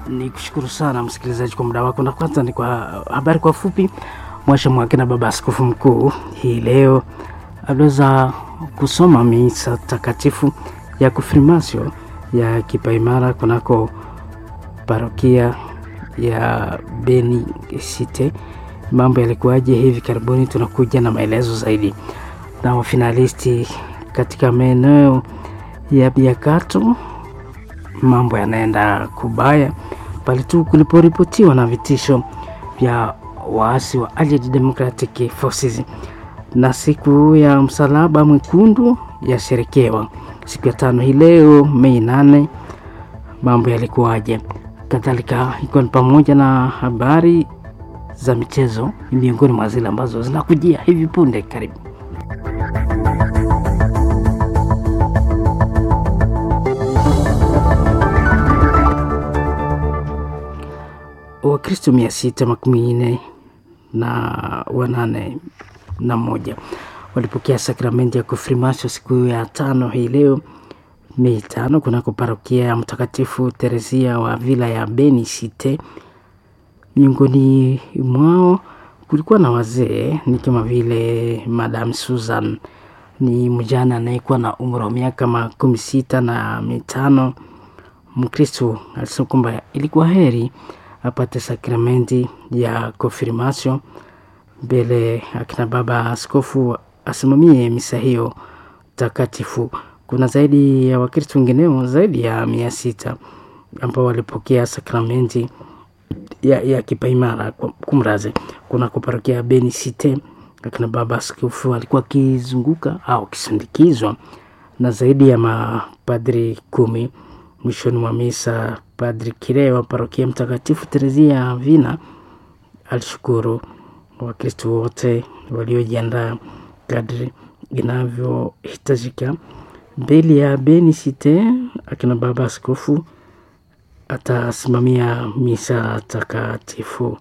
Ni kushukuru sana msikilizaji kwa muda wako, na kwanza ni kwa habari kwa fupi. Mwasha Mwakina, baba askofu mkuu, hii leo aliweza kusoma misa takatifu ya konfirmasio ya kipaimara kunako parokia ya Beni Cite. Mambo yalikuwaje hivi karibuni? Tunakuja na maelezo zaidi. Na wafinalisti katika maeneo ya Biakato, mambo yanaenda kubaya pale tu kuliporipotiwa na vitisho vya waasi wa Allied Democratic Forces. Na siku ya msalaba mwekundu yasherekewa siku ya tano hii leo Mei nane. Mambo yalikuwaje? Kadhalika ikiwa ni pamoja na habari za michezo, miongoni mwa zile ambazo zinakujia hivi punde. Karibu. Wakristo mia sita makumi nne na wanane na moja walipokea sakramenti ya konfirmasio siku ya tano hii leo Mei tano kunako parokia ya Mtakatifu Teresia wa vila ya Beni Cite. Miongoni mwao kulikuwa na wazee ni kama vile Madam Susan, ni mjana anayekuwa na umri wa miaka makumi sita na mitano. Mkristo alisema kwamba ilikuwa heri apate sakramenti ya konfirmasio mbele akina baba askofu asimamie misa hiyo takatifu. Kuna zaidi ya Wakristo wengineo zaidi ya mia sita ambao walipokea sakramenti ya, ya kipaimara kumraze kuna kuparokia ya Beni Cite. Akina baba askofu alikuwa akizunguka au akisindikizwa na zaidi ya mapadri kumi. Mwishoni mwa misa, Padri Kire wa parokia Mtakatifu Terezia Vina alishukuru Wakristo wote waliojiandaa kadri inavyohitajika mbele ya Beni Cite. Akina baba askofu atasimamia misa takatifu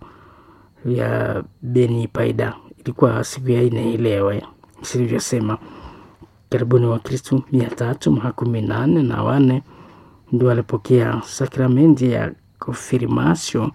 ya Beni Paida. Ilikuwa siku ya ine ilewe silivyosema, karibuni Wakristo mia tatu makumi nane na wane ndio walipokea sakramenti ya konfirmasio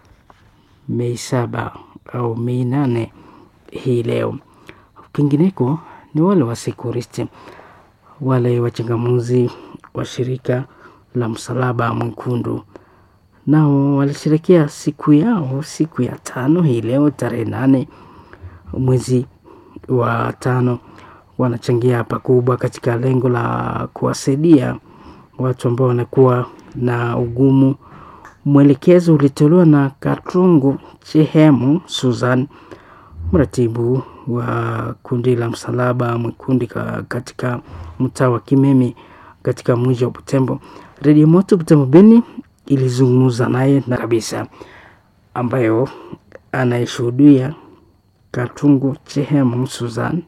Mei saba au Mei nane hii leo. Kwingineko ni wale wasekuristi wale wachangamuzi wa shirika la Msalaba Mwekundu nao walisherekea siku yao siku ya tano hii leo tarehe nane mwezi wa tano. Wanachangia pakubwa katika lengo la kuwasaidia watu ambao wanakuwa na ugumu. Mwelekezo ulitolewa na Katrungu Chehemu Susan, mratibu wa kundi la Msalaba Mwekundu katika mtaa wa Kimemi katika mji wa Butembo. Redio Moto Butembo Beni ilizungumza naye na kabisa, ambayo anayeshuhudia Katungu Chehemu Susan.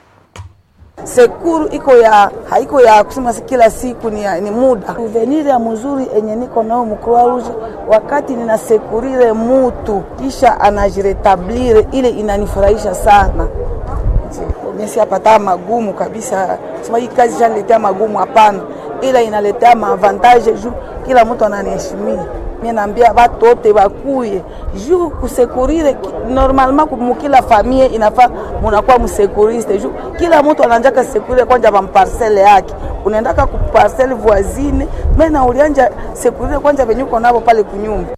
Sekuru iko ya haiko ya kusema kila siku ni, ya, ni muda uvenire ya mzuri enye niko nao mkroa rouge wakati ninasekurire mutu kisha anajiretablire ile inanifurahisha sana. Mesi apata magumu kabisa, sema hii kazi shaniletea magumu, hapana, ila inaletea maavantage juu kila mtu ananiheshimia. Mimi naambia watu wote bakuye juu kusekurire normalement mukila famille inafaa munakuwa msekuriste juu kila mtu ananjaka sekurire kwanja ba parcelle yake, unaendaka ku parcelle voisine mena ulianja sekurire kwanja venyuko nabo pale kunyumba.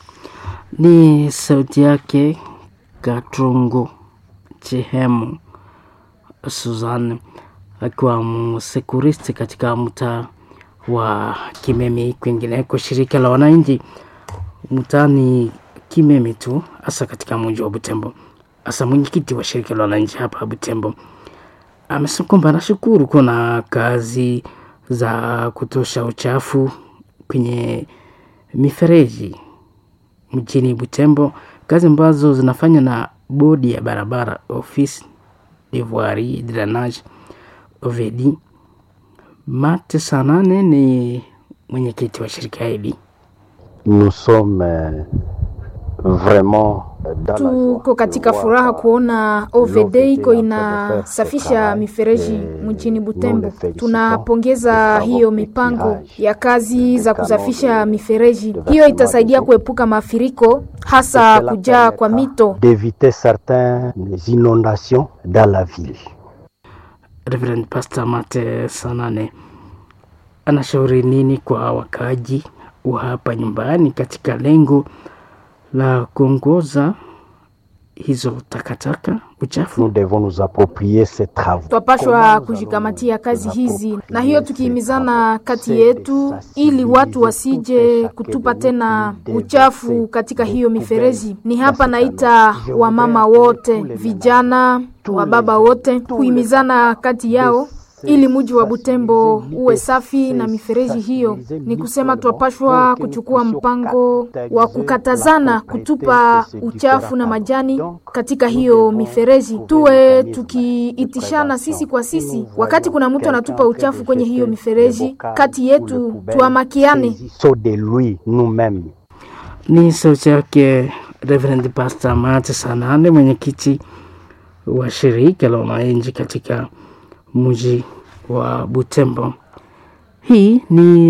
Ni sauti yake Katrungu Chehemu Suzanne akiwa msekuristi katika mtaa wa Kimemi. Kwingineko, shirika la wananchi mtaani Kimemi tu hasa katika mji wa Butembo, hasa mwenyekiti wa shirika la wananchi hapa Butembo amesema kwamba anashukuru kuna kazi za kutosha uchafu kwenye mifereji mjini Butembo, kazi ambazo zinafanywa na bodi ya barabara ofisi Devoirie Drainage Ovedi. Mate Sanane ni mwenyekiti wa shirika hili. Nous sommes vraiment dans la joie Tuko katika de voir furaha ça. kuona OVD l'OVD iko en train de inasafisha faire ce mifereji travail, mjini et Butembo. nous le félicitons. Tunapongeza Nous hiyo savons mipango l'éclairage ya kazi za des kusafisha canaux de- mifereji. de Hiyo versement itasaidia des eaux. kuepuka mafuriko, Et hasa cela kujaa kwa permettra mito. d'éviter certaines inondations dans la ville. Reverend Pastor Mate Sanane anashauri nini kwa wakaaji wa hapa nyumbani katika lengo la kuongoza hizo takataka uchafu? Nous devons nous approprier ces travaux. Twapashwa kujikamatia kazi hizi, na hiyo tukihimizana kati yetu, ili watu wasije kutupa tena uchafu katika hiyo mifereji. Ni hapa naita wamama wote, vijana, wababa wote, kuhimizana kati yao ili muji wa Butembo uwe safi na mifereji hiyo. Ni kusema twapashwa kuchukua mpango wa kukatazana kutupa uchafu na majani katika hiyo mifereji, tuwe tukiitishana sisi kwa sisi. Wakati kuna mtu anatupa uchafu kwenye hiyo mifereji, kati yetu tuamakiane. Saut de lui nous-mêmes. Ni sauti yake Reverend Pastor Mate Sanane, mwenyekiti wa shirika la wananchi katika mji wa Butembo. Hii ni